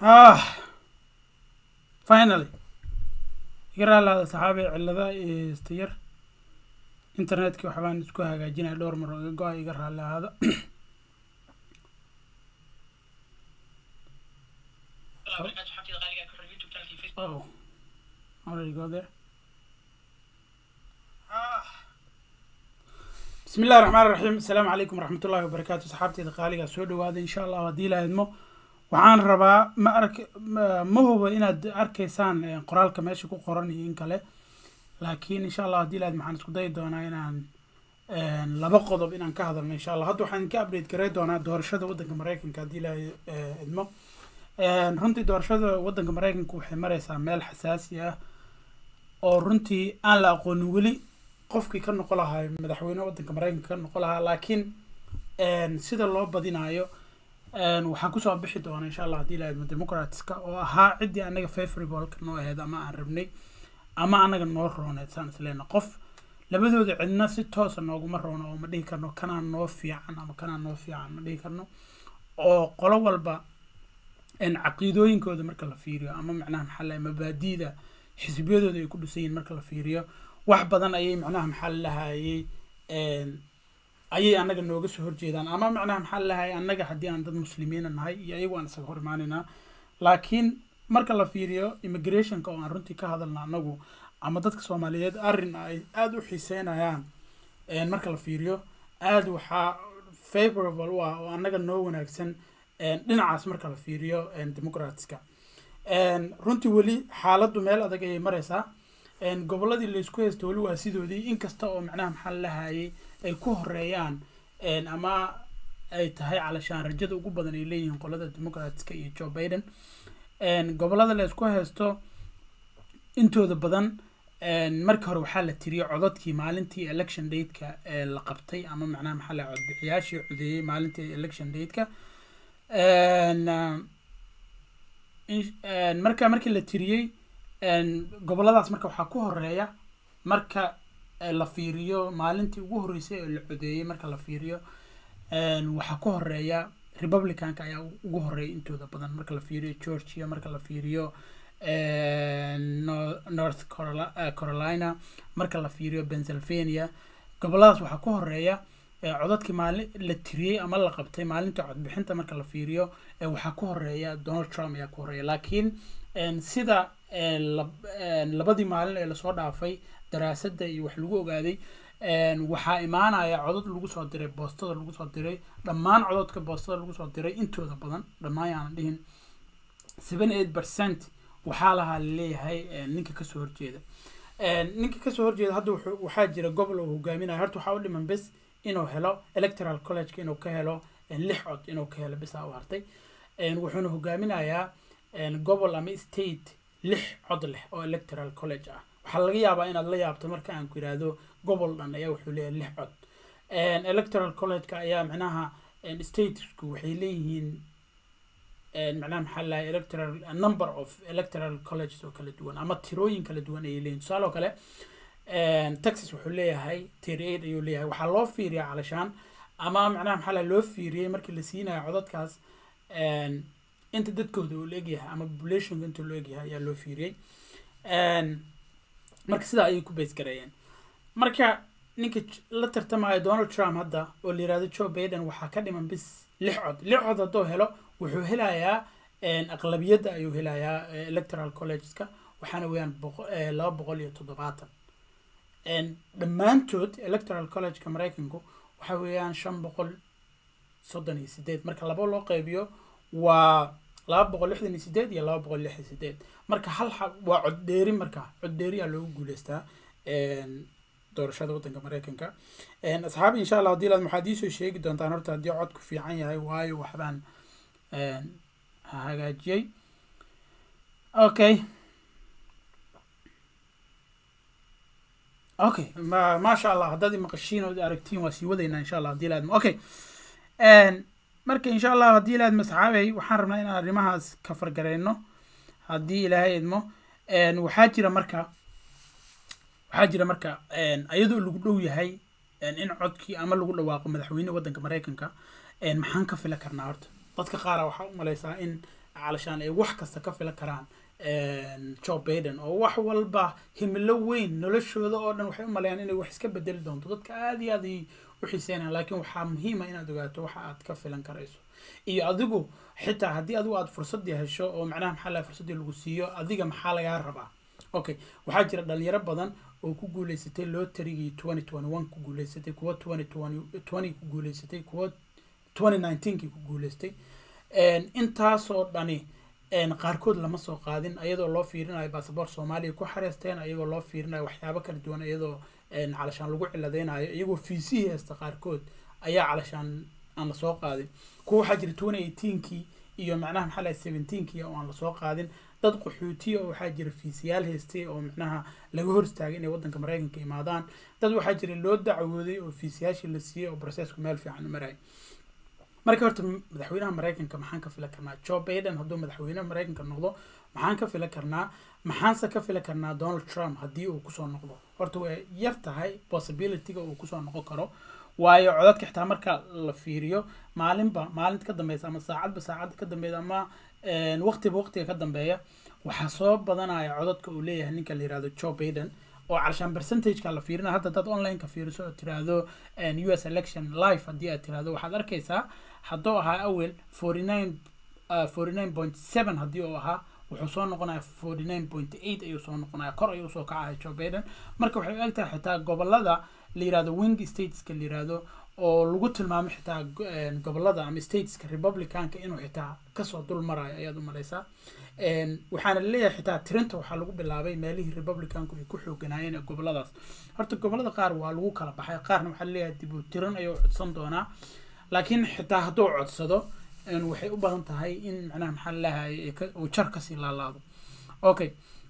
ah finally iga raalaada saxaabi cilada ista yar internetkii waxbaan isku hagaajinaya dhowr mar oo iga go-a iga raali ahaada oh already go there bismi illahi raxmaan raxiim asalaamu calaykum waraxmat ullahi wabarakaatu saxaabteeda qaaligaa soo dhawaada insha allah haddii la idmo waxaan rabaa ma ark ma hubo inaad arkaysaan qoraalka meesha ku qoran iyo in kale laakiin insha allah haddii la idmo waxaan isku dayi doonaa inaan laba qodob inaan ka hadalno insha allah hadda waxaan ka update garay doonaa doorashada waddanka mareykanka haddii la idmo runtii doorashada waddanka mareykanka waxay mareysaa meel xasaasi ah oo runtii aan la aqoonin weli qofkii ka noqon lahaa madaxweyne waddanka mareykanka ka noqon lahaa laakiin sida loo badinayo waxaan kusoo bixi doona insha allah haddii la idmo democratska oo ahaa ciddii anaga favorableka noo aheyd ama aan rabnay ama anaga noo rooneed saan isleena qof labadooda cidna si toosa nooguma roono oo ma dhihi karno kanaa noo fiican ama kanaa noo fiican ma dhihi karno oo qolo walba caqiidooyinkooda marka la fiiriyo ama macnaha maxaa lahay mabaadiida xisbiyadooda ay ku dhisan yihin marka la fiiriyo wax badan ayay macnaha maxaa lahayey ayay anaga nooga soo horjeedaan ama macnaha maxaa lahayay anaga haddii aan dad muslimiina nahay iyo ayagu aan isaga hor imaanaynaa laakiin marka la fiiriyo immigrationka oo aan runtii ka hadalna anagu ama dadka soomaaliyeed arrin ay aada u xiiseynayaan marka la fiiriyo aada waxaa favorable u ah oo anaga noo wanaagsan dhinacaas marka la fiiriyo democratska runtii weli xaaladdu meel adag ayay mareysaa gobolladii laysku haysto weli waa sidoodii inkasta oo macnaha maxaa lahayay ay ku horeeyaan ama ay tahay calashaan rajada ugu badan ay leeyihiin qolada democratska iyo joe biden gobollada laysku haysto intooda badan marka hore waxaa la tiriyay codadkii maalintii election dateka la qabtay ama macnaha maxaa lahay codbixiyaashii codeeyey maalintii election dateka marka markii la tiriyey gobolladaas marka waxaa ku horeeya marka la fiiriyo maalintii ugu horreysay oo la codeeyey marka la fiiriyo waxaa ku horeeya republicanka ayaa ugu horeeya intooda badan marka la fiiriyo georgia marka la fiiriyo north carolina marka la fiiriyo pennsylvania gobolladaas waxaa ku horeeya codadkii maalin la tiriyey ama la qabtay maalinta codbixinta marka la fiiriyo waxaa ku horeeya donald trump ayaa ku horeeya laakiin sida labadii maalin ee lasoo dhaafay daraasadda iyo wax lagu ogaaday waxaa imaanaya codad lagu soo diray boostada lagu soo diray dhammaan codadka boostada lagu soo diray intooda badan dhammaan yaanan dhihin seven eight percent waxaa lahaa laleeyahay ninka kasoo horjeeda ninka kasoo horjeeda hadda waxaa jira gobol oo hogaaminaya horta waxaa u dhiman bes inuu helo electoral collegeka inuu ka helo lix cod inuu ka helo bisaa u hartay wuxuuna hogaaminayaa gobol ama state lix cod leh oo electoral college ah waxaa laga yaabaa inaad la yaabto marka aan ku yidhaahdo gobol dhan ayaa wuxuu leeyahay lix cod electoral collegeka ayaa macnaha statesku waxay leeyihiin macnaha maxaa lahay electoral number of electoral colleges oo kala duwan ama tirooyin kala duwan ayay leeyihin tusaale oo kale texas wuxuu leeyahay thirty eight ayuu leeyahay waxaa loo fiiriyaa calashaan ama macnaha maxaa lahay loo fiiriyey markii la siinayo codadkaas inta dadkooda uu leegyahay ama populationka inta loo egyahay ayaa loo fiiriyey marka sidaa ayay ku base gareeyeen marka ninka la tartamaya donald trump hadda oo la yirahdo joe biden waxaa ka dhiman bis lix cod lix cod hadduu helo wuxuu helayaa aqlabiyadda ayuu helayaa electoral collegeska waxaana weeyaan laba boqol iyo toddobaatan dhammaantood electoral collegeka mareykanku waxa weeyaan shan boqol soddon iyo sideed marka laba loo qeybiyo waa laba boqol lixdan iyo sideed iyo laba boqol lixdan sideed marka hal waa coddheeri marka coddheeriyaa loogu guuleystaa doorashada waddanka mareykanka asxaabi insha allah haddii laad waxaad iisoo sheegi doontaan horta haddii codku fiican yahay waayo waxbaan hagaajiyey okay okay ma maasha allah haddaad maqashiin ood aragtiin waa sii wadaynaa insha allah haddii laadmo okay marka insha allah haddii ilaahad masxaabey waxaan rabnaa inaan arrimahaas ka fargareyno haddii ilaahay idmo waxaa jira marka waxaa jira marka iyadoo lagu dhow yahay in codkii ama lagu dhawaaqo madaxweyne waddanka mareykanka maxaan ka fila karnaa horta dadka qaara waxaa u maleysaa in calashaan ay wax kasta ka filan karaan joe baiden oo wax walba himilo weyn noloshooda oo dhan waxay u maleeyaan inay wax iska bedeli doonto dadka aada iyo aad ay u xiiseynayaan laakiin waxaa muhiima inaad ogaato waxa aad ka filan karayso iyo adigu xitaa haddii adigu aad fursadii hesho oo macnaha maxaa laha fursadii lagu siiyo adiga maxaa lagaa rabaa okay waxaa jira dhalinyaro badan oo ku guuleysatay lotarigii twenty twenty one ku guuleysatay kuwa twenty twenty twenty ku guuleysatay kuwa twenty nineteenkii ku guuleystay intaasoo dhani qaarkood lama soo qaadin ayadoo loo fiirinayo basaboort soomaaliya ku xareysteen ayagoo loo fiirinayo waxyaabo kala duwan iyadoo calashaan lagu ciladeynayo iyagoo fiisihii haysta qaarkood ayaa calashaan aan lasoo qaadin kuwa waxaa jira twenty eighteenkii iyo macnaha maxaa lahay seventeenkii oo aan lasoo qaadin dad qaxootiya oo waxaa jira fiisiyaal haystay oo macnaha laga hor istaagay inay waddanka maraykanka imaadaan dad waxaa jira loo dacwooday oo fiisiyaashii la siiyey oo processku meel fiican u marayay marka horta madaxweynaha maraykanka maxaan ka filan karnaa joe baiden hadduu madaxweynaha maraykanka noqdo maxaan ka filan karnaa maxaanse ka filan karnaa donald trump haddii uu kusoo noqdo horta way yar tahay possibilityga uu kusoo noqon karo waayo codadka xitaa marka la fiiriyo maalinba maalinta ka dambeysa ama saacadba saacadda ka dambeysa ama waqtiba waqtiga ka dambeeya waxaa soo badanaya codadka uu leeyahay ninka la yirahdo joe baiden oo calashaan percentageka la fiirina hadda dad onlineka fiiriso oo tiraahdo u s election life haddii aad tiraahdo waxaad arkaysaa hadduu ahaa awel forty nine forty nine point seven haddii uu ahaa wuxuu soo noqonaya forty nine point eight ayuu soo noqonaya kor ayuu usoo kacaya joe baiden marka waxay u egtahay xitaa gobolada la yirahdo wing stateska la yirahdo oo lagu tilmaamo xitaa gobolada ama stateska republicanka inuu xitaa kasoo dul marayo ayaad u malaysaa waxaana laleeyahay xitaa tirinta waxaa lagu bilaabay meelihii republicanku ay ku xooganaayeen ee goboladaas horta gobolada qaar waa lagu kala baxay qaarna waxaa laleeyahay dib u tirin ayuu codsan doonaa laakiin xitaa hadduu codsado waxay u badan tahay in macnaha maxaa laleeyahay uu jar kasii laalaado okay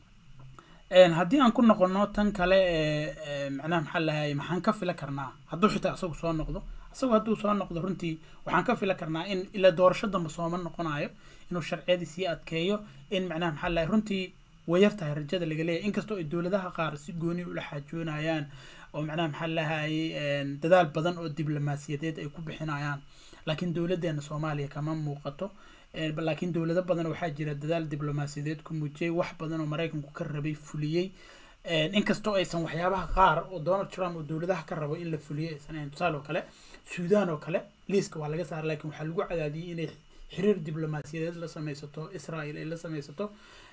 haddii aan ku noqono tan kale ee macnaha maxaa lahay maxaan ka fila karnaa hadduu xitaa isagu soo noqdo isagu hadduu soo noqdo runtii waxaan ka fila karnaa in ila doorasho dambe sooma noqonayo inuu sharciyadii sii adkeeyo in macnaha maxaa lahay runtii way yar tahay rajada laga leeyahy inkastoo ay dowladaha qaar si gooni ula xaajoonayaan oo macnaha maxaa lahay dadaal badan oo diblomaasiyadeed ay ku bixinayaan laakiin dowladeena soomaaliya kama muuqato laakiin dowlado badan waxaa jira dadaal diblomaasiyadeed ku muujiyey wax badan oo maraykanku ka rabay fuliyey inkastoo aysan waxyaabaha qaar oo donald trump oo dowladaha ka rabo in la fuliyey aysan ahayn tusaale oo kale suudan oo kale liiska waa laga saaray laakiin waxaa lagu cadaadiyey inay xiriir diblomaasiyadeed la sameysato israel ay la sameysato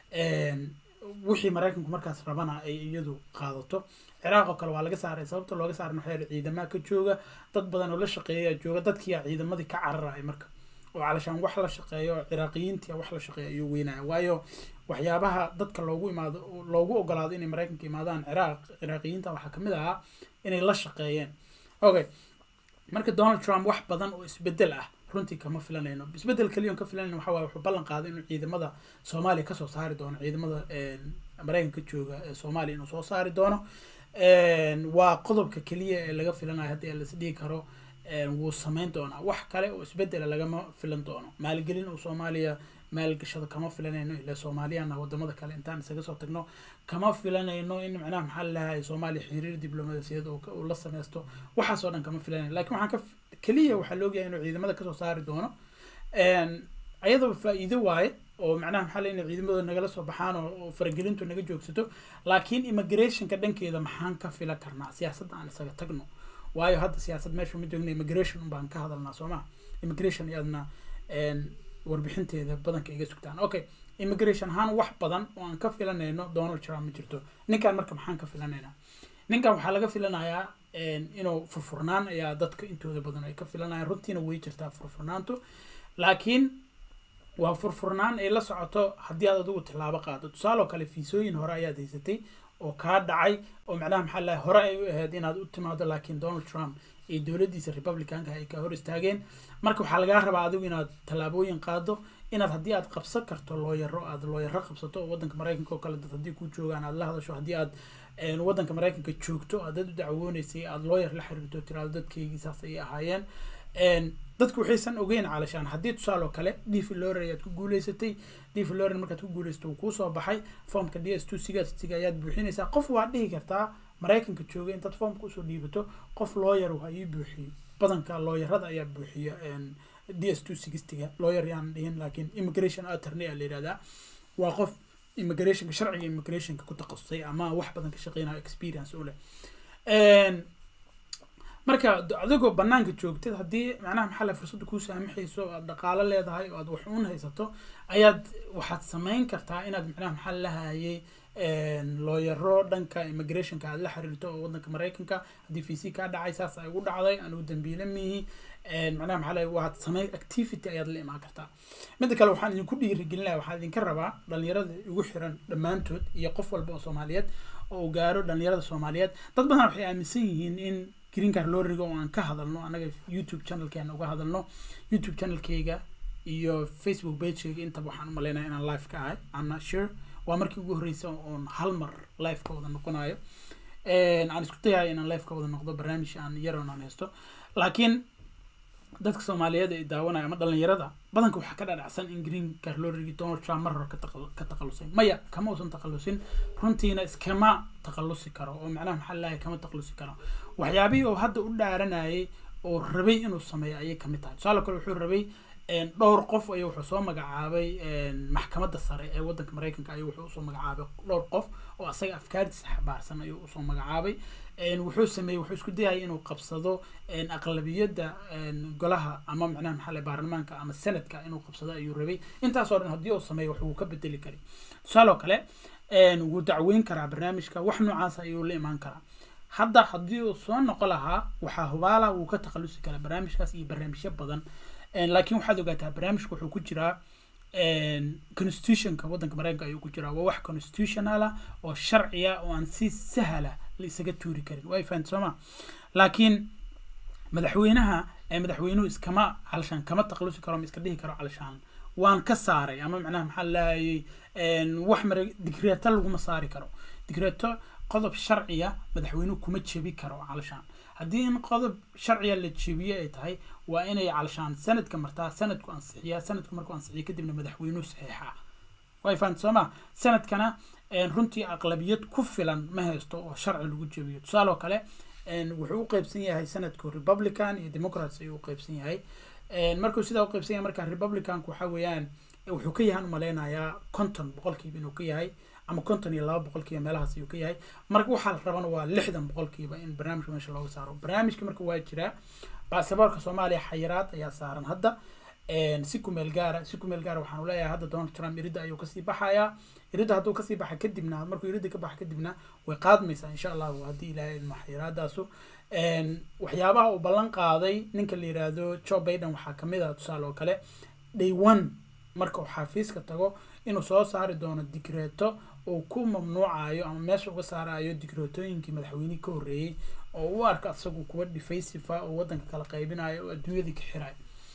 wixii maraykanku markaas rabana ay iyadu qaadato ciraaq oo kale waa laga saaray sababta looga saaray waxaa ciidamaha ka jooga dad badan oo la shaqeeya jooga dadkiiyaa ciidamadii ka cararaya marka oo calashaan wax la shaqeeyo ciraaqiyiintia wax la shaqeeyo ayuu weynaya waayo waxyaabaha dadka loogu imaado loogu ogolaado inay maraykanka imaadaan ciraaq ciraaqiyiinta waxaa kamid ahaa inay la shaqeeyeen okay marka donald trump wax badan oo isbedel ah runtii kama filanayno isbedel kaliya ka filanayno waxa waaye wuxuu ballan qaaday inuu ciidamada soomaaliya kasoo saari doono ciidamada maraykanka jooga ee soomaaliya inuu soo saari doono waa qodobka keliya ee laga filanayo haddii las dhihi karo wuu sameyn doonaa wax kale oo isbedela lagama filan doono maalgelin uu soomaaliya maalgashado kama filanayno ilaa soomaaliyana wadamada kale intaan isaga soo tagno kama filanayno in macnaha maxaa lalahay soomaaliya xiriir diblomaasiyaed uu la sameysto waxaasoo dhan kama filanayno lakin waxaan ka keliya waxaa laogyahay inuu ciidamada kasoo saari doono ayadaba faa-iido waaye oo macnaha maxaa le inay ciidamadooda nagala soo baxaan oo faragelintu naga joogsato laakiin immigrationka dhankeeda maxaan ka fila karnaa siyaasadda aan isaga tagno waayo hadda siyaasad meesha ma joogna immigration un baan ka hadalnaa soo ma immigration iyadna warbixinteeda badanka iga sugtaan okay immigration ahaan wax badan oo aan ka filanayno donald trump ma jirto ninkan marka maxaan ka filanaynaa ninkan waxaa laga filanayaa inuu furfurnaan ayaa dadka intooda badan ay ka filanayaan runtiina way jirtaa furfurnaantu laakiin waa furfurnaan ay la socoto haddii aad adigu tilaabo qaado tusaale oo kale fiisooyin hore ayaad haysatay oo kaa dhacay oo macnaha maxaa lahay hore ay u ahayd inaad u timaado laakiin donald trump iyo dowladdiisa republicanka ay ka hor istaageen marka waxaa lagaa rabaa adigu inaad tallaabooyin qaado inaad haddii aad qabsan karto looyaro aad looyaro qabsato oo waddanka maraykanka oo kale dad haddii ku joogaan aad la hadasho haddii aad waddanka maraykanka joogto aad dad u dacwooneysay aad looyar la xiriirto tiraado dadkeygii saas ayay ahaayeen dadku waxaysan ogeyn caalashaan haddii tusaale oo kale dv lorer ayaad ku guuleysatay dv lorer markaad ku guuleysato uu kuusoo baxay formka d s two sigaasiga ayaad buuxinaysaa qof waad dhihi kartaa maraykanka jooga intaad formka usoo dhiibato qof looyar ha ii buuxiyo badanka looyarada ayaa buuxiya d s two sixtyga lawyer yaan dhihin laakiin immigration attorney a la yihahdaa waa qof immigrationka sharciga immigrationka ku takhasusay ama wax badan ka shaqeynayo experience u leh marka adigoo banaanka joogtid haddii macnaha maxaa la fursadda kuu saamaxayso aad dhaqaalo leedahay oo aad wax uun haysato ayaad waxaad samayn kartaa inaad macnaha maxaa lahayay looyaro dhanka immigrationka aad la xiriirto oo wadanka maraykanka haddii v c kaa dhacay saas ay ugu dhacday anugu dambiile mihi macnaha maxaa lahay waad samay activity ayaad la imaan kartaa midda kale waxaan idinku dhiirigelinaya waxaan idinka rabaa dhalinyarada igu xiran dhammaantood iyo qof walba oo soomaaliyeed oo uu gaaro dhalinyarada soomaaliyeed dad badan waxay aaminsan yihiin in green car loriga oo aan ka hadalno anaga youtube channelkeena uga hadalno youtube channelkeyga iyo facebook pagekeyga intaba waxaan umaleynaya inaan live ka ahay i'm not sure waa markii ugu horreysay oon hal mar live ka wada noqonayo aan isku dayayo inaan live ka wada noqdo barnaamij aan yaroon aan haysto laakiin dadka soomaaliyeed ee daawanaya ama dhalinyarada badanka waxaa ka dhadhacsan in green car lorigi donald trump mar hore ka takhalusay maya kama uusan takhalusin runtiina iskama takhalusi karo oo macnaha maxaa lalahay kama takhalusi karo waxyaabihii oo hadda u dhaaranayay oo rabay inuu sameeyo ayay kamid tahay tusaale kale wuxuu rabay dhowr qof ayuu wuxuu soo magacaabay maxkamadda sare ee wadanka maraykanka ayuu wuxuu usoo magacaabay dhowr qof oo asaga afkaartiisa xabaarsan ayuu usoo magacaabay wuxuu sameeyey wuxuu isku dayayay inuu qabsado aqlabiyadda golaha ama macnaha maxaa lay baarlamaanka ama senadka inuu qabsado ayuu rabay intaasoo dhan haddii uu sameeyo wax wuu ka bedeli karay tusaale oo kale wuu dacweyn karaa barnaamijka wax noocaas ayuu la imaan karaa hadda haddii uu soo noqo lahaa waxaa hubaala wuu ka takhalusi karaa barnaamijkaas iyo barnaamijyo badan laakiin waxaad ogaataa barnaamijka wuxuu ku jiraa constitutionka wadanka maraykanka ayuu ku jiraa waa wax constitutional ah oo sharciya oo aan si sahla la isaga tuuri karin way fahamta sooma laakiin madaxweynaha madaxweynuhu iskama halshaan kama takhalusi karo ma iska dhihi karo halshaan waan ka saaray ama macnaha maxaa lahayay wax mara digreeto laguma saari karo digreeto qodob sharciya madaxweynuhu kuma jebi karo halshaan haddii in qodob sharciya la jebiye ay tahay waa inay calshaan sanadka martaa sanadku ansixiyaa sanadku markuu ansixiya kadibna madaxweynuhu saxiixaa way fahamta soo ma sanadkana runtii aqlabiyad ku filan ma haysto oo sharci lagu jebiyo tusaale oo kale wuxuu u qeybsan yahay sanadku republican iyo democrats ayuu u qeybsan yahay markuu sidaa u qeybsan yahay marka republicanku waxa weeyaan wuxuu ka yahan umaleynayaa conton boqolkiiba inuu ka yahay ama konton iyo laba boqolkiiba meelahaas ayuu ka yahay marka waxaa la rabana waa lixdan boqolkiiba in barnaamijka meesha looga saaro barnaamijka marka waa jiraa baasaboorka soomaaliya xayiraad ayaa saaran hadda si kumeel gaara si kumeel gaara waxaan leeyahay hadda donald trump iridda ayuu kasii baxayaa iridda hadduu kasii baxa kadibna markuu iridda ka baxa kadibna way qaadmaysaa insha allahu haddii ilaahay ilmo xayiraadaasu waxyaabaha uu ballan qaaday ninka la yiraahdo joe biden waxaa kamid ah tusaale oo kale day one marka uu xafiiska tago inuu soo saari doono digreeto uu ku mamnuucayo ama meesha uga saarayo digreetooyinkii madaxweynihii ka horreeyey oo u arka isagu kuwa defaysifa oo wadanka kala qaybinayo oo adduunyadii ka xirayo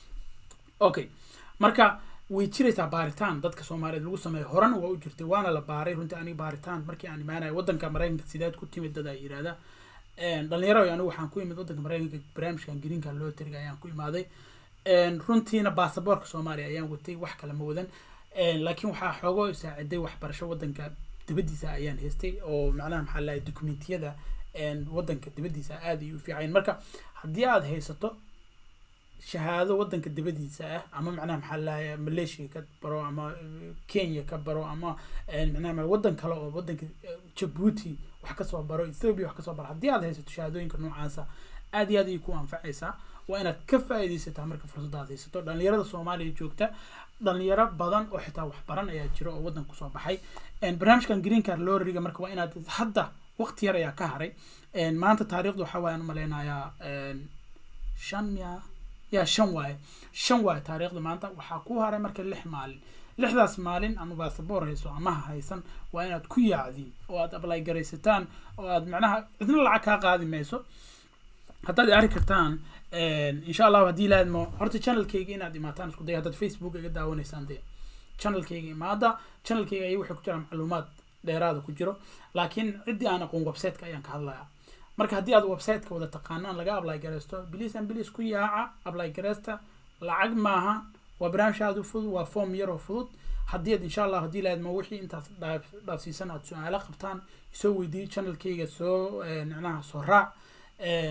okay marka way jiraysaa baaritaan dadka soomaaliyeed lagu sameeyo horena waa u jirtay waana la baaray runtii aniga baaritaan markii aan imaanayo wadanka maraykanka sidaad ku timid dad ay yidhaahda dhalinyaro anigu waxaan ku imid wadanka maraykanka barnaamijkan greenka loo tiriga ayaan ku imaaday runtiina baasaboorka soomaaliya ayaan watay wax kale ma wadan laakiin waxaa xoogoo saaciday waxbarasho wadanka dibadiisa ayaan haystay oo macnaha maxaa lahay dokumentiyada wadanka dibadiisa aad ay u fiicayn marka haddii aad haysato shahaado wadanka dibadiisa ah ama macnaha maxaa lahay malaysia ka baro ama kenya ka baro ama macnaha wadan kale oo wadanka jabuuti wax kasoo baro ethiopia wax kasoo baro haddii aad haysato shahaadooyinka noocaasa aad iyo aad ayay ku anfacaysaa waa inaad ka faa'iidaysataa marka fursadaad haysato dhalinyarada soomaaliya joogta dhalinyaro badan oo xitaa waxbaran ayaa jira oo waddan kusoo baxay barnaamijkan green car loriga marka waa inaad hadda waqti yar ayaa ka haray maanta taariikhdu waxa waayaan umaleynayaa shan miya ya shan waaye shan waaye taariikhda maanta waxaa ku haray marka lix maalin lixdaas maalin ama basaboor hayso amaha haysan waa inaad ku yaacdiin oo aad ablay garaysataan oo aad macnaha cidna lacag kaa qaadi mayso haddaad arki kartaan insha allahu haddii laadmo horta channelkayga inaad imaataan isku day haddaad facebook iga daawanaysaan dee channelkayga imaada channelkayga ayay waxay ku jiraan macluumaad dheeraada ku jiro laakiin ciddii aan aqoon websiteka ayaan ka hadlayaa marka haddii aad websiteka wada taqaanaan laga apply garaysto biliis an biliis ku yaaca apply garaysta lacag maaha waa barnaamij aada u fudud waa form yar oo fudud haddii aad insha allah haddii laadmo wixii intaas dhaafsiisan aad su-aalo qabtaan soo weydiiyo channelkayga soo micnaha soo raac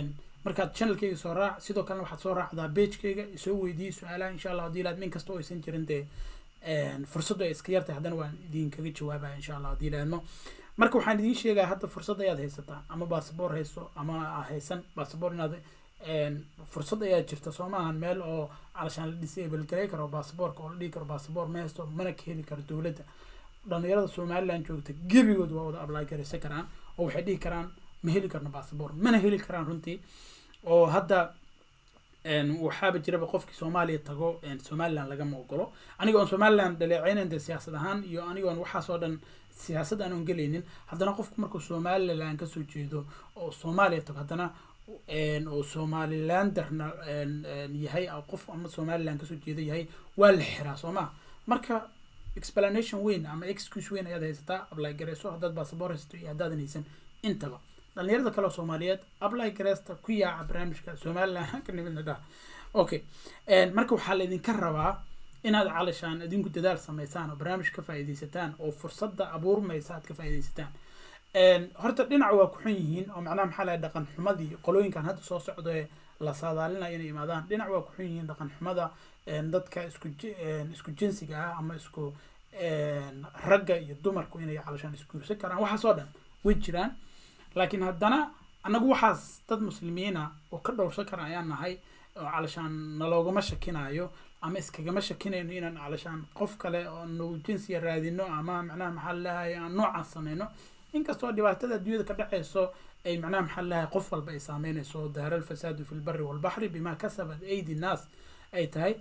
markaad channelkayga soo raac sidoo kalena waxaad soo raacdaa pagekayga isoo weydiiyey su-aalaha insha allah haddii laad min kasta oo aysan jirin dee fursaddu ay iska yartahay haddana waan idinkaga jawaabaya insha allah haddii laadmo marka waxaan idiin sheegaya hadda fursad ayaad haysataa ama basaboor hayso ama haysan basaboor inaad fursad ayaa jirta soo maahan meel oo calashaan la disable garay karo basaboorka oo la dhihi karo basaboor ma haysto mana ka heli karo dowladda dhalinyarada somaliland joogta gebigood waa wada apply garaysan karaan oo waxay dhihi karaan ma heli karno basaboor mana heli karaan runtii oo hadda waxaaba jiraba qofkii soomaaliya tago somaliland lagama ogolo anigoon somaliland dhaleeceynan dee siyaasad ahaan iyo anigoon waxaasoo dhan siyaasad aanon gelaynin haddana qofku markuu somaliland kasoo jeedo oo soomaaliya tago haddana oo somalilanderna yahay qof ama somaliland kasoo jeeda yahay waa la xiraa soo maa marka explanation weyn ama excuse weyn ayaad haysataa apply gareyso haddaad basaboor haysato iyo haddaadan haysan intaba dhalinyarada kale oo soomaaliyeed apply gareysta ku yaaca barnaamijka somaliland ka nimidna dhah okay marka waxaa laydinka rabaa inaad calishaan idinku dadaal samaysaan oo barnaamij ka faa'iidaysataan oo fursadda abuurmaysa aad ka faa'iidaysataan horta dhinac waa ku xun yihiin oo macnaha maxaa lahay dhaqan xumadii qolooyinkan hadda soo socdo ee la saadaalinayo inay imaadaan dhinac waa ku xun yihiin dhaqan xumada dadka isku isku jinsiga ah ama isku ragga iyo dumarku inay calishaan isguursan karaan waxaasoo dhan way jiraan laakiin haddana annagu waxaas dad muslimiina oo ka dhowrsan kara ayaan nahay oo calishaan naloogama shakinayo ama iskagama shakinayno inaan calishaan qof kale oo nagu jinsiga raadino ama macnaha maxaa lalahay aan noocaas sameyno inkastoo dhibaatada adduunyada ka dhaceyso ay macnaha maxaa lalahay qof walba ay saameynayso dahara alfasaadu fi lbari walbaxri bima kasabat aydi nnaas ay tahay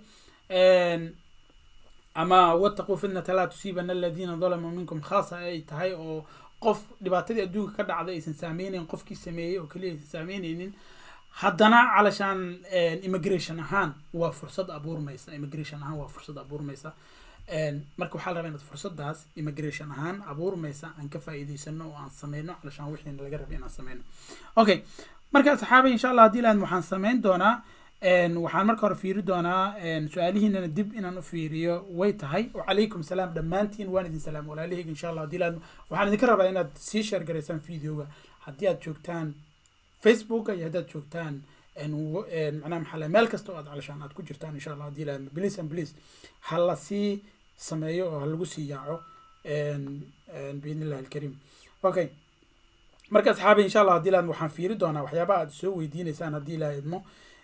ama wataquu fitnata laa tusiibana aladiina dalamuu minkum khaasa ay tahay oo qof dhibaatadii adduunka ka dhacday aysan saameyneyn qofkii sameeyey oo keliya aysan saameyneynin haddana calashaan immigration ahaan waa fursad abuurmaysa immigration ahaan waa fursad abuurmaysa marka waxaa la rabaa inaad fursadaas immigration ahaan abuurmaysa aan ka faa'iidaysano oo aan sameyno calashaan wixiina laga rabay inaan sameyno okay marka asxaabay insha allah haddii laad waxaan sameyn doonaa waxaan marka hore fiiri doonaa su-aalihiinana dib inaan u fiiriyo way tahay wacalaykum salaam dhammaantiin waan idin salaam walaalihayga insha allah haddii laad waxaan idinka rabaa inaad sii sheer garaysaan videoga haddii aad joogtaan facebooka iyo haddaad joogtaan macnaha maxaa meel kasta oo aad calashaan aad ku jirtaan insha allah haddii laad please and please ha la sii sameeyo oo ha lagu sii yaaco biidni illahi alkariim okay marka asxaabi insha allah haddii laad waxaan fiiri doonaa waxyaabaha aad soo weydiineysaan haddii ilaa idmo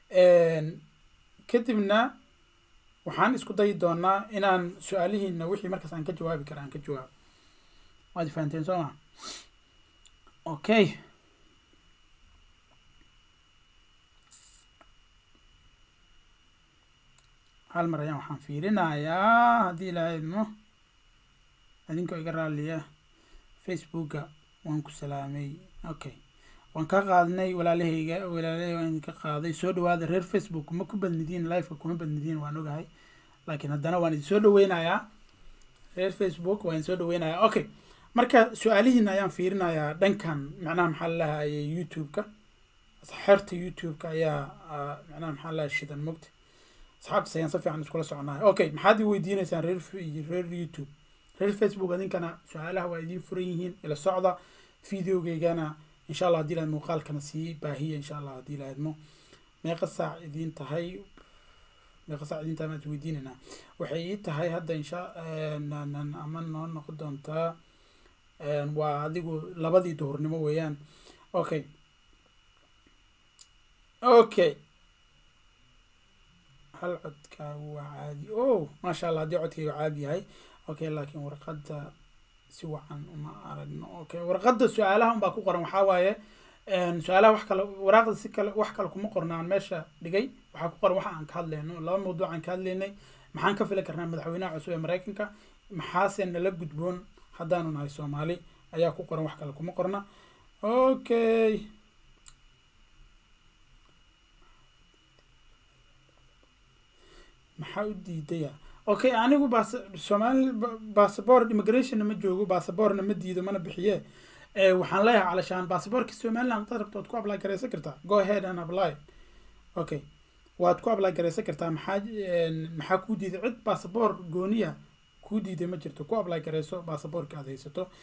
kadibna waxaan isku dayi doonaa inaan su-aalihiina wixii markaas aan ka jawaabi kara aan ka jawaabo waad fahanteen soo maa okay hal mar ayaan waxaan fiirinayaa haddii ilaa idmo idinkoo iga raaliya facebooka waan ku salaamay okay waan ka qaadnay walaalahayga walaalahayga waan idinka qaaday soo dhawaada reer facebook ma ku badnidiin liveka kuma badnidiin waan ogahay laakiin haddana waan idin soo dhaweynayaa reer facebook waan idin soo dhaweynayaa okay marka su-aalihiina ayaan fiirinayaa dhankan macnaha maxaa lalahaye youtube-ka xerta youtube-ka ayaa macnaha maxaa lalahay shidan mogta asxaabtas ayaan si fiican iskula soconahay okay maxaad i weydiineysaan reer reer youtube reer facebook idinkana su-aalaha waa idiin furan yihiin ila socda videogeygana insha allah haddii laad muuqaalkana sii baahiya insha allah haddii laadmo meeqa saac idiin tahay meeqa saac idiin tahay maad weydiinaynaa waxay ii tahay hadda insha ama noo noqon doontaa waa adigu labadii duhurnimo weeyaan okay okay hal codkaagu waa caadi o maasha allah haddii codkaygu caadi yahay okay laakiin warqadda si wacan uma aragno okay warqadda su-aalaha unbaa ku qoran waxaa waaye su-aalaha wax kale waraaqda si kale wax kale kuma qorna aan meesha dhigay waxaa ku qoran waxa aan ka hadlayno laba mawduuc aan ka hadlaynay maxaan ka fili karnaa madaxweynaha cusub ee maraykanka maxaase nala gudboon haddaanu nahay soomaali ayaa ku qoran wax kale kuma qorna okay maxaa u diidaya okay anigu bas somali bassabort immigration ma joogo bassabortna ma diido mana bixiye waxaan leeyahay calashaan bassabortka somaliland hadaad rabto waad ku apply garaysan kartaa go ahead and apply okay waad ku apply garaysan kartaa maxaa maxaa kuu diiday cid bassabort gooniya kuu diiday ma jirto ku apply garayso bassabortka aad haysato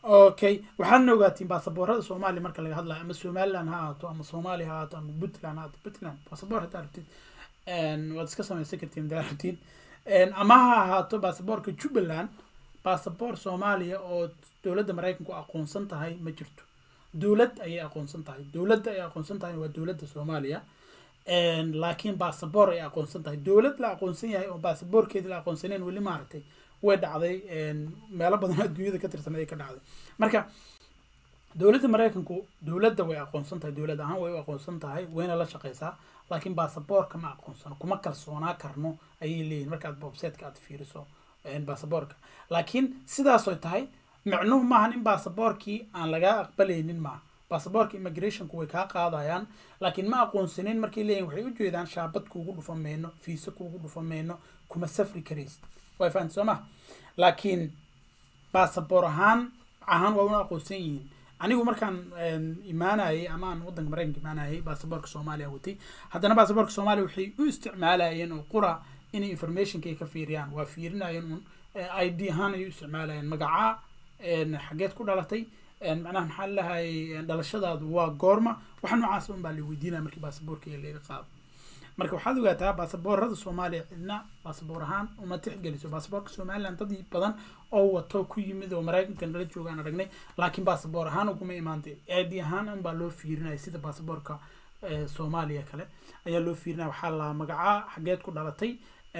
okay waxaadna ogaatiin baasaboorada soomaaliya marka laga hadlayo ama somaliland ha ahaato ama soomaaliya ha ahaato ama puntland ha ahaato puntland baasaboor haddaa rabtid waad iska samaysan kartiin hadaa rabtid ama ha ahaato baasaboorka jubbaland baasaboor soomaaliya oo dowladda maraykanku aqoonsan tahay ma jirto dowlad ayay aqoonsan tahay dowladda ay aqoonsan tahay waa dowladda soomaaliya laakiin baasaboor ay aqoonsan tahay dowlad la aqoonsan yahay oo baasaboorkeeda la aqoonsaneen weli maaragtay way dhacday meelo badan adduunyada ka tirsan ayay ka dhacday marka dowladda maraykanku dowladda way aqoonsan tahay dowlad ahaan way u aqoonsan tahay wayna la shaqeysaa laakiin baasaboorka ma aqoonsano kuma kalsoonaa karno ayay leeyihin markaad bobsetka aad fiiriso baasaboorka laakiin sidaasoy tahay micnuhu maahan in baasaboorkii aan lagaa aqbalaynin maaha baasaboorka immigrationku way kaa qaadayaan laakiin ma aqoonsanin markay leeyihin waxay u jeedaan shaabad kuugu dhufa mayno fiisa kuugu dhufa mayno kuma safri karaysid way fahanti soo maha laakiin baasaboor ahaan ahaan waa una aqoonsan yihiin anigu markaan imaanayay ama aan waddanka maraykanka imaanayay baasaboorka soomaaliya watay haddana baasaboorka soomaaliya waxay u isticmaalayeen oo qura inay informationka ay ka fiiriyaan waa fiirinayeen un i d ahaan ay u isticmaalayeen magacaa xageed ku dhalatay macnaha maxaa lahayay dhalashadaadu waa goorma wax noocaas un baa la weydiinaya markii baasaboorka laga qaado marka waxaad ogaataa baasaboorada soomaaliya cidna baasaboor ahaan uma tixgeliso baasaboorka somaliland dad badan oo wato ku yimid oo maraykanka nala joogaan aragnay laakiin baasaboor ahaan uguma imaantay id ahaan un baa loo fiirinaya sida baasaboorka soomaaliya kale ayaa loo fiirinaya waxaa la magacaa xageed ku dhalatay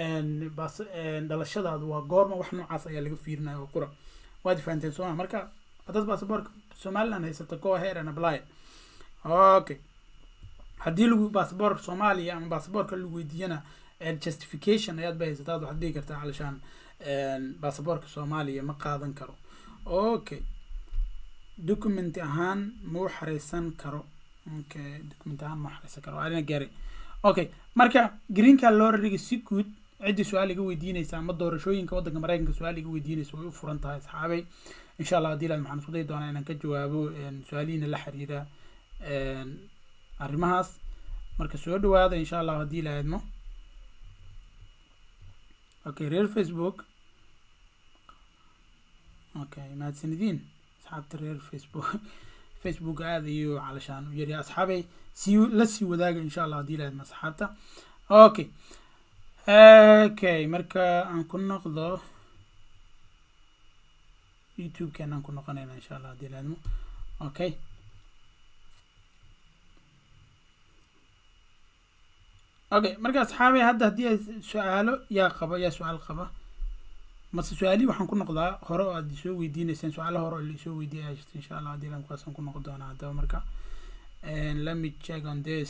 dhalashadaadu waa goorma wax noocaas ayaa laga fiirinaya oo qura waad fahanteen sooma marka haddaad baasaboorka somaliland haysato go ahead and apply okay haddii lagu baasaboorka soomaaliya ama baasaboorka lagu weydiiyana justification ayaad ba haysataa waxaad dhihi kartaa calishaan baasaboorka soomaaliya ma qaadan karo okay document ahaan ma u xareysan karo okay document ahaan ma xareysan karo alina gaari okay marka greenka lorariga si guud ciddii su-aal iga weydiinaysa ama doorashooyinka waddanka maraykanka su-aal iga weydiinaysa way u furan tahay asxaabay insha allah haddii laad maxaan isku dayi doonaa inaan ka jawaabo su-aalihiina la xiriira arrimahaas marka soo dhawaada insha allah haddii la aadmo okay reer facebook okay mahadsanidin asxaabta reer facebook facebook aada iyo calashaan u yarya asxaabay sii la sii wadaaga insha allah haddii la aadmo asxaabta okay okay marka aan ku noqdo youtube-keena aan ku noqonayna insha allah haddii la aadmo okay okay marka asxaabay hadda haddii ay su-aalo yaa qaba yaa su-aal qaba mase su-aalihii waxaan ku noqdaa hore oo aad isoo weydiineyseen su-aalo hore oo laisoo weydiiyay ayaa jirta insha allah haddii lan kuwaasaan ku noqon doonaa haddaba marka let me check on this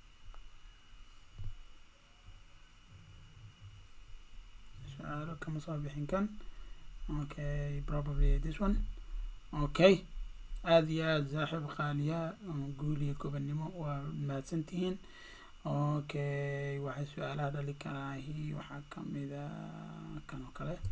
su-aalo kama soo bixin kan okay probably this one okay aada iyo aada saaxiib qaaliya guul iyo gobannimo waa mahadsantihiin okay waxay su-aalaha dhali karaahi waxaa kamida kan oo kale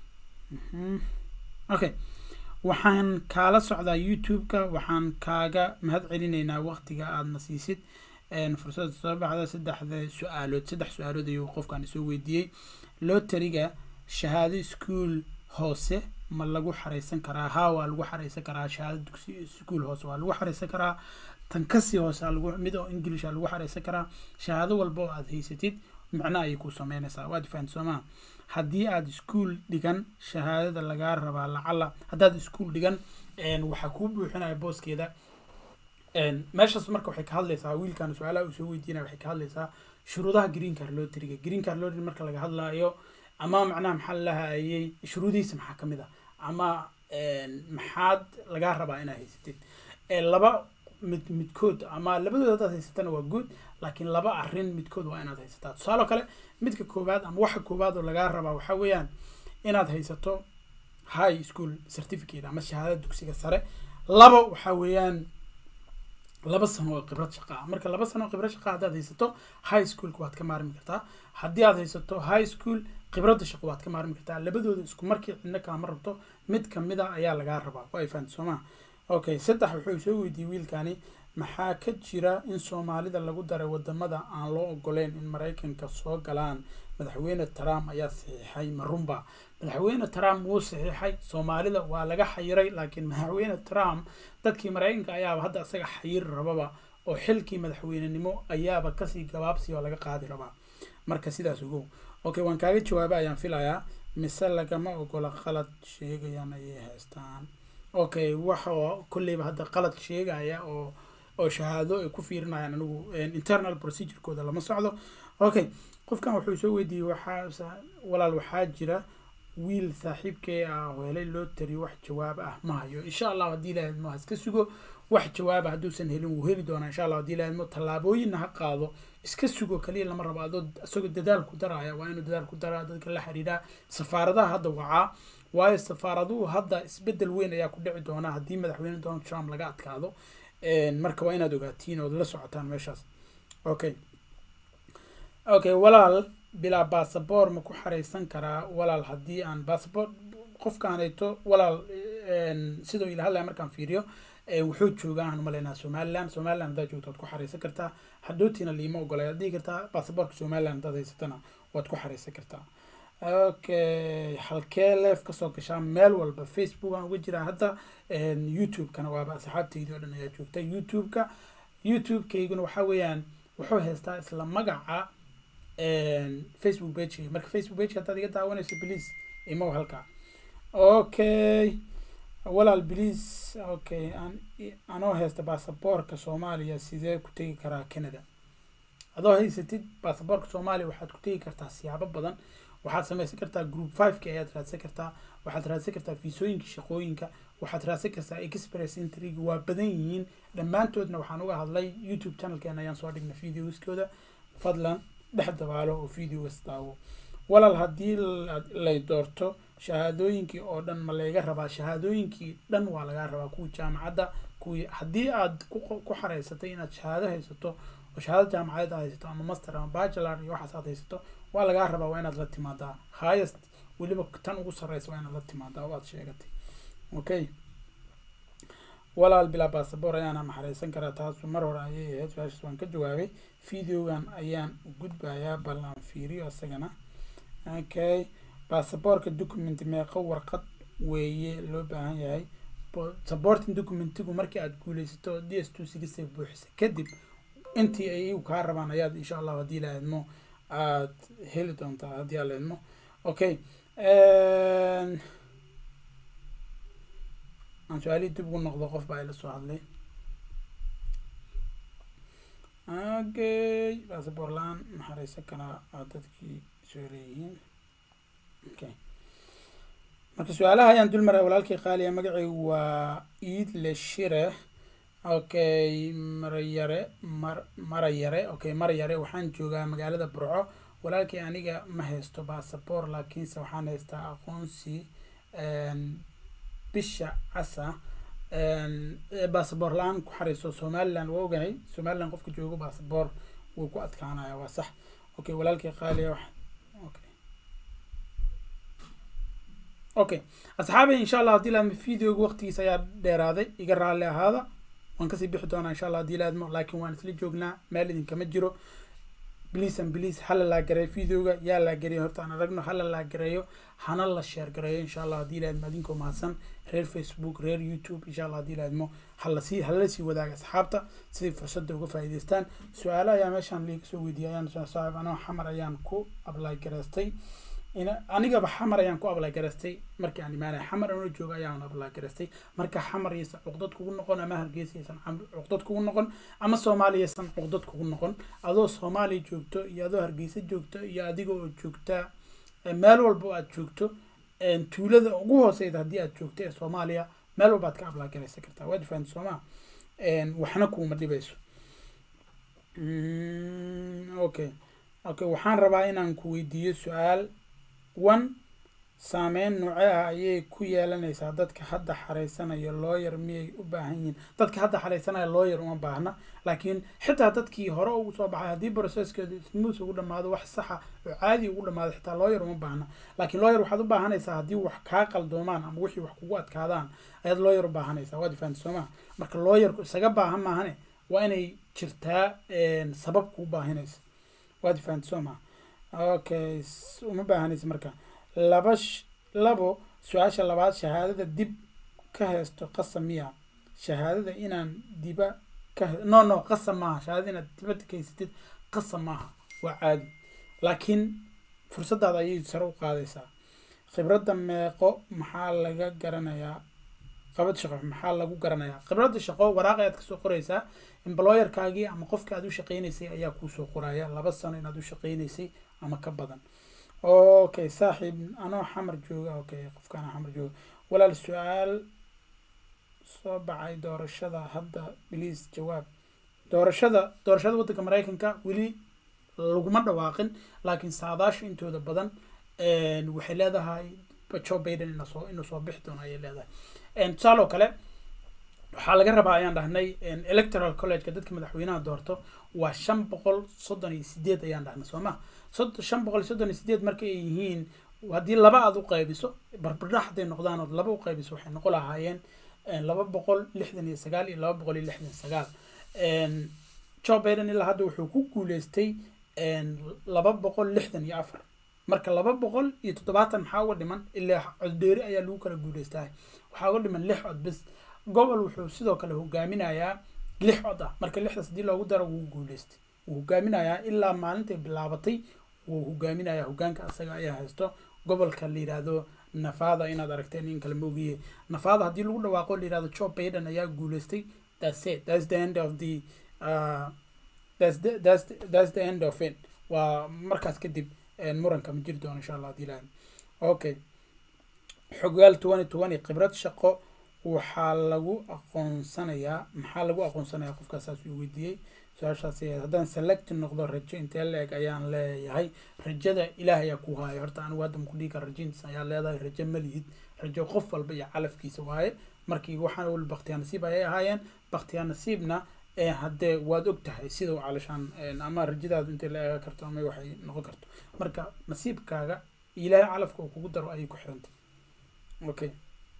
okay waxaan kaala socdaa youtube-ka waxaan kaaga mahad celinaynaa waqtiga aadna siisid fursada soo baxda saddexda su-aalood saddex su-aalood ayuu qofkan isoo weydiiyey lotariga shahaado ischool hoose ma lagu xareysan karaa haa waa lagu xareysan karaa shahaado dugsi ischool hoose waa lagu xareysan karaa tan kasii hoose lagu mid oo english a lagu xareysan karaa shahaado walba oo aad haysatid micno ayay ku sameynaysaa waad fahanti soo maha haddii aad ischool dhigan shahaadada lagaa rabaa lacala haddaad ischool dhigan waxaa kuu buuxinaya booskeeda meeshaas marka waxay ka hadlaysaa wiilkan su-aalaha uu soo weydiinaya waxay ka hadlaysaa shuruudaha green car lotariga green car lotary marka laga hadlaayo ama macnaha maxaa lahayay shuruudihiisa maxaa ka mid ah ama maxaad lagaa rabaa inaad haysatid laba mid midkood ama labadood haddaad haysatana waa good laakiin laba arrin midkood waa inaad haysataa tusaale kale midka koowaad ama waxa koowaad oo lagaa rabaa waxaa weeyaan inaad haysato high school certificate ama shahaadada dugsiga sare laba waxaa weeyaan laba sano oo khibrad shaqa ah marka laba sano oo khibrad shaqa haddaad haysato high schoolka waad ka maarmi kartaa haddii aad haysato high school khibradda shaqo waad ka maarmi kartaa labadooda isku markii cidna kalama rabto mid kamid a ayaa lagaa rabaa waa ay fahanti soo maha okay saddex wuxuu soo weydiiyey wiilkani maxaa ka jira in soomaalida lagu daray wadamada aan loo ogoleyn in maraykanka soo galaan madaxweyne trump ayaa saxiixay marunba madaxweyne trump wuu saxiixay soomaalida waa laga xayiray laakiin madaxweyne trump dadkii maraykanka ayaaba hadda isaga xayir rababa oo xilkii madaxweynenimo ayaaba kasii gabaabsi oo laga qaadi rabaa marka sidaas ogow okay waan kaaga jawaaba ayaan filayaa mise lagama ogola qalad sheegayaan ayay haystaan okay waxa kolleyba hadda qalad sheegaya oo oo shahaado ay ku fiirinayaan anigu internal procedurekooda lama socdo okay qofkan wuxuu soo weydiiyey waxaa walaal waxaa jira wiil saaxiibkee ah oo helay loo tariyo wax jawaab ah ma hayo insha allah haddii ilaahadmo haska sugo wax jawaaba hadduusan helin wuu heli doonaa insha allah haddii ilaahadmo tallaabooyinna ha qaado iska sugo kaliya lama rabo adoo isagoo dadaal ku daraya waa inuu dadaal ku daraa dadka la xiriiraa safaaradaha hadda wacaa waayo safaaraduhu hadda isbedel weyn ayaa ku dhici doona haddii madaxweyne donald trump laga adkaado marka waa inaad ogaatiin ood la socotaan meeshaas okay okay walaal bilaa basaboor ma ku xareysan karaa walaal haddii aan basaboor qofkaanayto walaal sidoo ila hadlaya markaan fiiriyo wuxuu joogaa aan umaleynaa somaliland somaliland haddaad joogto waad ku xareysan kartaa hadhootiina liima ogolay waad dhihi kartaa basaboorka somaliland haddaad haysatana waad ku xareysan kartaa okay halkee leef kasoo gashaa meel walba facebook aan uga jiraa hadda youtube-kana waaba asxaabteydii oo dhan ayaa joogta youtube-ka youtube-kayguna waxa weeyaan wuxuu haystaa isla magaca facebook page marka facebook page haddaad iga daawanayso please imow halka okay walaal please okay an anoo haysta basaboorka soomaaliya sidee ku tegi karaa canada adoo haysatid basaboorka soomaaliya waxaad ku tegi kartaa siyaabo badan waxaad samaysan kartaa group five-ka ayaad raadsan kartaa waxaad raadsan kartaa fiisooyinka shaqooyinka waxaad raadsan kartaa express intriga waa badan yihiin dhammaantoodna waxaan uga hadlay youtube channelkeena ayaan soo dhignay videoskooda fadlan dhex dabaalo oo videogas daawo walaal haddii lay doorto shahaadooyinkii oo dhan ma layga rabaa shahaadooyinkii dhan waa lagaa rabaa kuwii jaamacadda kuwii haddii aad ku xareysatay inaad shahaado haysato oo shahaado jaamacadeed aad haysato ama master ama bachelor iyo waxaas aad haysato waa lagaa rabaa waa inaad la timaadaa highest weliba tan ugu sarreysa waa inaad la timaadaa oo aad sheegatay okay walaal bilaa basaboor ayaana maxareysan karaa taasu mar hore ayay ahayd su-aashaas waan ka jawaabay videogan ayaan gudbayaa bal aan fiiriyo isagana okay basaboorka document meeqo warqad weeye loo baahan yahay supporting documentigu markii aad guuleysato d s two sigisa buuxisa kadib intii ay iyagu kaa rabaan ayaad insha allah haddii la idmo aad heli doontaa haddii aan la idmo okay aan su-aalihii dib ugu noqdo qof baa ila soo hadlay okay basaboor la-aan maxareysan karaa aa dadkii soo leeyihiin okay marka su-aalaha ayaan dul maray walaalkii qaaliya magacaygu waa iid le shire okay marayare mar marayare okay marayare waxaan joogaa magaalada burco walaalkii aniga ma haysto basaboor laakiinse waxaan haystaa aqoonsi bisha casa basaboor la-aan ku xareyso somaliland waa ogahay somaliland qofka joogo basaboor wuu ku adkaanaya waa sax okay walaalkii qaaliya okay okay asxaabay insha allah haddii laadmo videoga waqtigiisa ayaa dheeraaday iga raalli ahaada waan kasii bixi doonaa insha allah haddii laadmo laakiin waan isla joognaa meel idinkama jiro please and please hala laagareeyo videoga yaa laagareeyo horta aan aragno hala laagareeyo hana la sheer gareeyo insha allah haddii laadmo adinkoo mahadsan reer facebook reer youtube insha allah haddii laadmo halasii hala sii wadaaga asxaabta siday fursadda uga faa'iidaystaan su-aalo ayaa meeshaan liiga soo weydiiyay ayaan saaxiib anoo xamar ayaan ku apply gareystay anigaba xamar ayaan ku ablay garaystay markii aan imaanay xamar anoo jooga ayaan ablay garaystay marka xamar yaysan cuqdad kugu noqon ama hargeysa yaysan cuqdad kugu noqon ama soomaaliya yaysan cuqdad kugu noqon adoo soomaaliya joogto iyo adoo hargeysa joogto iyo adiga oo joogta meel walba oo aad joogto tuulada ugu hooseyda haddii aad joogto ee soomaaliya meel walba aad ka ablay garaysan kartaa waad fahanti sooma waxna kuuma dhibayso okay okay waxaan rabaa inaan ku weydiiyo su-aal one saameyn nooce ah ayay ku yeelanaysaa dadka hadda xareysanaya looyar miyay u baahan yihiin dadka hadda xareysanaya looyar uma baahna laakiin xitaa dadkii hore ugu soo baxay haddii processkeedu smooth ugu dhamaado wax saxa oo caadi ugu dhamaado xitaa looyar uma baahna laakiin looyar waxaad u baahanaysaa haddii wax kaa qaldoomaan ama wixii wax kugu adkaadaan ayaad looyar u baahanaysaa waad fahanti soo maa marka looyarku isaga baahan maahane waa inay jirtaa sabab kuu baahinaysa waad fahanti soo maha okay uma baahanaysa marka laba labo su-aasha labaad shahaadada dib ka haysto qasam miya shahaadada inaan diba ka no no qasam maaha shahaadada inaad dibadda ka haysatid qasam maaha waa caadi laakiin fursadaada ayay sare u qaadaysaa khibradda meeqo maxaa laga garanayaa qabad shaqo maxaa lagu garanayaa khibradda shaqo waraaq ayaad kasoo qoraysaa employerkaagii ama qofka aad u shaqaynaysay ayaa kuusoo qoraya laba sano inaad u shaqaynaysay ama ka badan okay saaxiib anoo xamar jooga okay qofkaan xamar jooga walaal su-aal soo baxay doorashada hadda bliis jawaab doorashada doorashada waddanka maraykanka weli laguma dhawaaqin laakiin saadaasha intooda badan waxay leedahay joe biden inasoo inuu soo bixi doono ayay leedahay tusaale oo kale waxaa laga rabaa ayaan dhahnay electoral collegeka dadka madaxweynaha doorto waa shan boqol soddon iyo sideed ayaan dhahnay soo ma sod shan boqol iyo soddon iyo sideed marka ay yihiin haddii laba aad u qaybiso barbardhax hadday noqdaan ood laba u qaybiso waxay noqon lahaayeen laba boqol lixdan iyo sagaal iyo laba boqol iyo lixdan sagaal joe biden ilaa hadda wuxuu ku guuleystay laba boqol lixdan iyo afar marka laba boqol iyo toddobaatan maxaa uga dhiman ilaa coddheeri ayaa lagu kala guuleystaa waxaa uga dhiman lix cod bis gobol wuxuu sidoo kale hogaaminayaa lix cod ah marka lixdaas haddii loogu daro wuu guuleystay wuu hogaaminayaa ilaa maalintay bilaabatay wuu hogaaminayaa hogaanka asaga ayaa haysto gobolka la yidhaahdo nafada inaad aragteen in kale moogiye nafada haddii lagu dhawaaqo la yidhahdo joe biden ayaa guuleystay that's it that's the end of the uh, that's the, that's the, that's the end of it waa markaas kadib muranka ma jiri doono insha allah hadii ilahay okay xogaal twenty twenty khibrad shaqo waxaa lagu aqoonsanayaa maxaa lagu aqoonsanayaa qofkaas saas uu weydiiyey su-aashaas haddaan select noqdo rajo intee la-eg ayaan leeyahay rajada ilaah ayaa ku haaya horta anigu hadda maku dhigi kara rajaintiis ayaa leedahay rajo ma lihid rajo qof walba iyo calafkiisa waaye markii waxaan wal baktiyaa nasiib ayay ahaayeen baktiyaa nasiibna haddee waad og tahay sida u calashaan ama rajadaadu intay la eega karto ama waxay noqon karto marka nasiibkaaga ilaahay calafka uu kugu daro ayay ku xirantay okay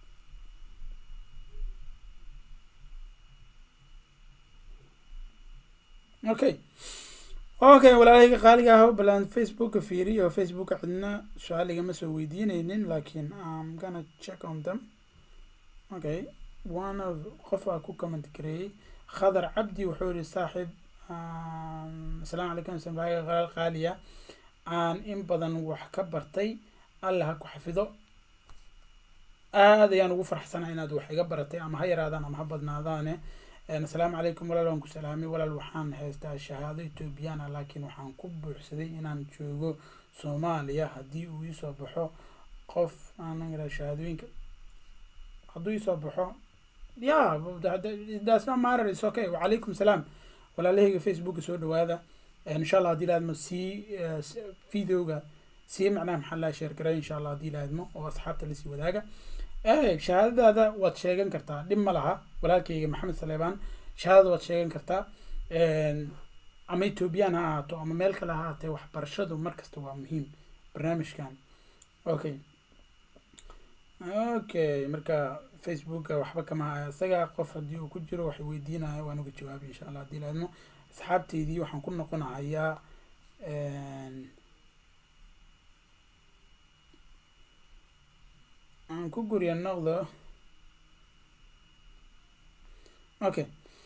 okay okay walaalahayga qaaliga ah balaan facebooka fiiriyo facebooka cidna su-aal igama soo weydiineynin laakiin am gonna check on them okay one of qof aa ku comment gareeyey khadar cabdi wuxuu yihi saaxiib asalaamu calaykum samaaga qalaal qaaliya aan in badan wax ka bartay alla ha ku xafido aad ayaan ugu farxsanahay inaad wax iga baratay ama ha yaraadaan ama ha badnaadaane asalaamu calaykum walaal waan ku salaamay walaal waxaan haystaa shahaado etoobiyaan ah laakiin waxaan ku buuxsaday inaan joogo soomaaliya haddii uu iisoo baxo qof aanan shahaadooyinka hadduu iisoo baxo ya that's not matter it's okay wacalaykum salaam walaalahayga facebooka soo dhawaada insha allah haddii laadmo sii videoga sii macnaha maxaa laa sheer garay insha allah haddii laadmo oo asxaabta lasii wadaaga shahaadadaada waad sheegan kartaa dhib ma laha walaalkayga maxamed saleebaan shahaadada waad sheegan kartaa ama ethoobiyan ha ahaato ama meel kale ha ahaatee waxbarashadu markasta waa muhiim barnaamijkan okay okay marka facebooka waxba kama haya isaga qof haddii uu ku jiro waxay weydiinaya waan uga jawaabay insha allah haddii laadmo asxaabteydii waxaan ku noqonahayaa aan ku guriya noqdo okay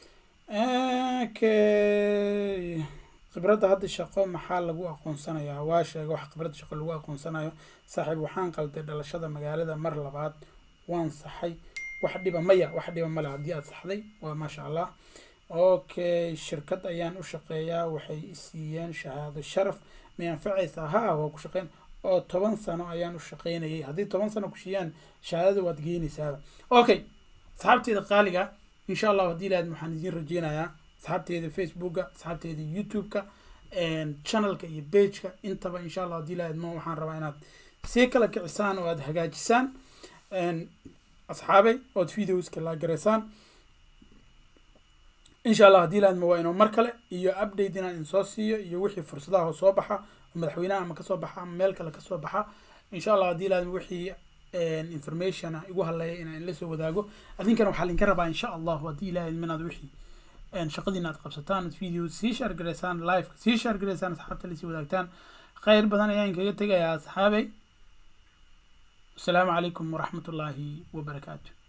okay khibradda hadda shaqo maxaa lagu aqoonsanayaa waa sheega wax khibradda shaqo lagu aqoonsanayo saaxiib waxaan qalday dhalashada magaalada mar labaad waan saxay wax dhiba maya wax dhiba male haddii aad saxday waa maasha allah okay shirkad ayaan u shaqeeyaa waxay isiiyeen shahaado sharaf may anfacaysaa ha waa ku shaqeyn oo toban sano ayaan u shaqeynayay haddii toban sano ku siiyaan shahaadada waad geynaysaaba okay asxaabteeda qaaliga insha allah haddii lahayd waxaan idiin rajeynayaa asxaabteeda facebooka asxaabteeda youtube-ka channelka iyo bageka intaba insha allah haddii lahayd ma waxaan rabaa inaad sii kala kicisaan oo aad hagaajisaan asxaabay ood videoska la garaysaan insha allah haddii lahayd ma waa inuu mar kale iyo update inaan idin soo siiyo iyo wixii fursadaha soo baxa madaxweynaha ama kasoo baxa ama meel kale kasoo baxa insha allah haddii lahayd wixii information igu hadlaya inaan la soo wadaago adinkana waxaa linka rabaa insha allahu haddii ilahayd minaad wixii shaqadiina aad qabsataan video sii share gareysaan live sii share gareysaan asxaabta lasii wadaagtaan khayr badan ayaan kaga tegayaa asxaabay asalaamu calaykum waraxmatullaahi wabarakaatu